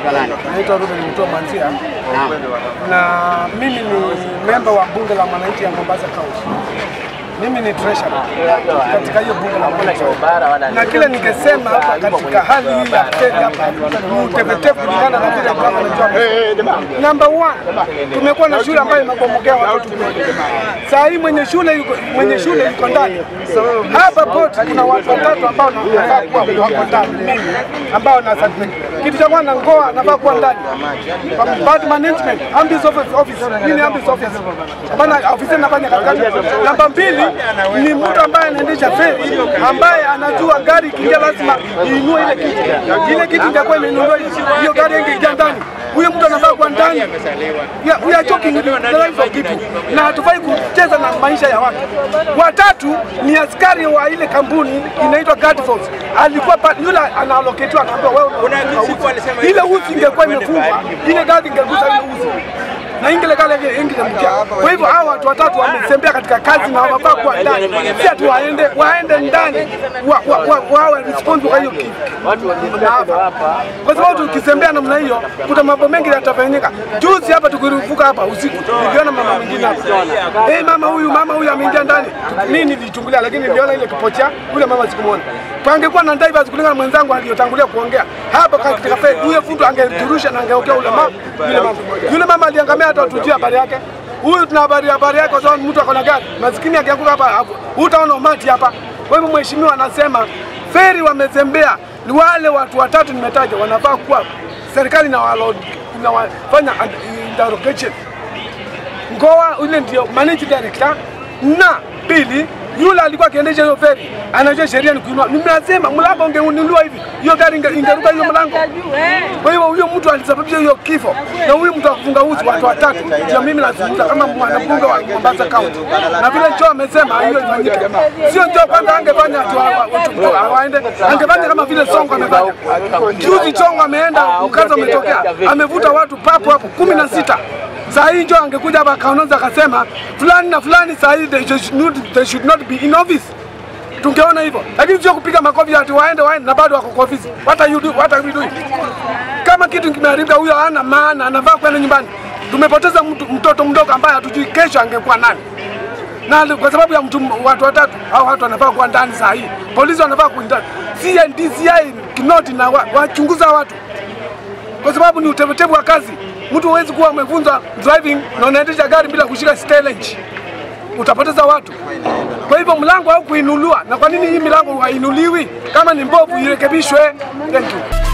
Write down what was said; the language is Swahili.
Unaitwa nani? Naitwa Ruben Mtua Mwanzia na mimi ni memba wa bunge la mwananchi ya Mombasa County. Mimi ni treasurer katika hiyo bunge la mwananchi, na kile ningesema hapa katika hali hii ya fedha hapa ni utepetevu kulingana na vile ambavyo najua. Number one, tumekuwa na shule ambayo imebomokea watoto wengi. Saa hii mwenye shule yuko, mwenye shule yuko ndani hapa port, kuna watu watatu ambao nafaa kuwa wako ndani, mimi ambao na certificate. Kitu cha kwanza ngoa nafaa kuwa ndani, bad management, ambis office, office. Hii ni ambis office, bana ofisi nafanya kazi. Namba mbili ni mtu ambaye anaendesha feri ambaye anajua gari ikiingia lazima iinue ile kiti, ile kiti itakuwa imeinuliwa, hiyo gari ingeingia ndani huyo mtu anafaa kuwa ndani. Ya- We are joking with the lives of people, na hatufai kucheza na maisha ya watu. Watatu ni askari wa ile kampuni inaitwa Guard Force, alikuwa pa- yule anaaloketiwa, anaambiwa wewe una uzi. ile uzi ingekuwa imefungwa, ile gari ingegusa ile uzi na ingelegale ingelemkia. Kwa hivyo hawa watu watatu wametembea katika kazi na wafaa kuwa ndani, si ati waende waende ndani wa- wa- wa- wawe responsible kwa hiyo kitu maafa. Kwa sababu tukitembea namna hiyo, kuna mambo mengi yatafanyika. Juzi hapa tukirufuka hapa usiku, niliona mama mwingine hapa, eh, mama huyu mama huyu ameingia ndani. Mimi nilichungulia, lakini niliona ile kipocha yule mama sikumwona. Pangekuwa na divers kulingana na mwenzangu aliyotangulia kuongea hapa katika fed, huyo mtu angeturusha na angeokea ule mama yule mama yule mama aliangamia, hata tujue habari yake. Huyu tuna habari habari yake, kwa sababu mtu akona gari maskini akianguka hapa, utaona umati hapa. Kwa hivyo mheshimiwa anasema feri wamezembea ni wale watu watatu nimetaja, wanafaa kuwa serikali na inawafanya interrogation. Ngoa yule ndio managing director, na pili yule alikuwa akiendesha hiyo feri anajua sheria ni kuinua. Nimesema mlango ungeunuliwa hivi, hiyo gari inge- ingeruka hiyo mlango. Kwa hiyo huyo mtu alisababisha hiyo kifo, na huyu mtu akufunga uzi watu watatu, ndio mimi nazungumza kama mwanabunge wa Mombasa County, na vile Joe amesema hiyo ifanyike. Sio Joe kwanza angefanya atu waende, angefanya kama vile Songo amefanya. Juzi Songo ameenda, mkazo umetokea, amevuta watu papo hapo kumi na sita. Saa hii Joe angekuja hapa akaongoza akasema fulani na fulani, saa hii they should not, they should not be in office tungeona hivyo, lakini sio kupiga makofi ati waende waende na bado wako kwa ofisi. What are you do? What are we doing? Kama kitu kimeharibika, huyo hana maana, anavaa kwenda nyumbani. Tumepoteza mtu, mtoto mdogo ambaye hatujui kesho angekuwa nani, na kwa sababu ya mtu, watu watatu au watu wanafaa kuwa ndani saa hii, polisi wanafaa kuwa ndani, CNDCI Kinoti na wa- wachunguza watu kwa sababu ni utepetevu wa kazi. Mtu huwezi kuwa umefunzwa driving na unaendesha gari bila kushika stage, utapoteza watu. Kwa hivyo mlango haukuinuliwa, na kwa nini hii milango hainuliwi? Kama ni mbovu irekebishwe. Thank you.